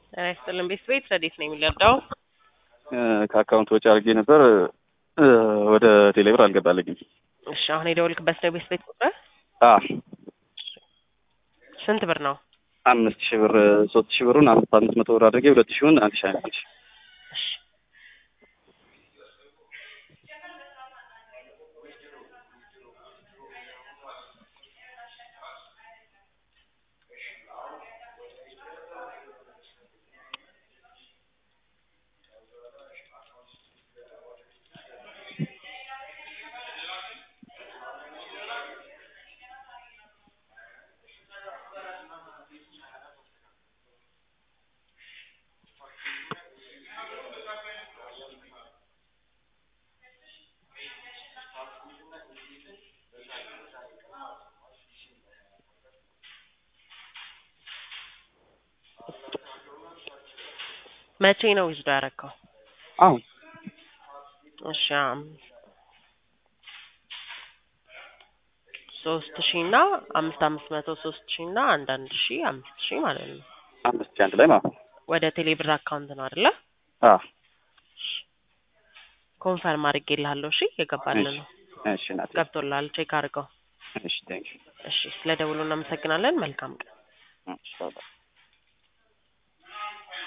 ጤና ይስጥልን ቤት ቤት ረዴት ነው የሚለርዳው ከአካውንት ወጪ አድርጌ ነበር ወደ ቴሌብር አልገባልኝም። እሺ አሁን የደወልክበት ነው ቤት ቤት ቁጥር አ ስንት ብር ነው? አምስት ሺህ ብር ሶስት ሺህ ብሩን አምስት አምስት መቶ ብር አድርጌ ሁለት ሺውን አንድ ሺህ አንድ ሺህ እሺ መቼ ነው ዊዝዶ ያደረግከው? አሁን እሺ አም- ሶስት ሺህ እና አምስት አምስት መቶ ሶስት ሺህ እና አንድ አንድ ሺህ አምስት ሺህ ማለት ነው። አምስት ሺህ አንድ ላይ ማለት ነው። ወደ ቴሌብር አካውንት ነው አይደለ? አ ኮንፈርም አድርጌልሃለሁ። እሺ የገባልን ነው እሺ ናት። ገብቶልሃል። ቼክ አድርገው። እሺ ቴንክ እሺ ስለ ደውሉ እናመሰግናለን። መልካም ቀን። ዩ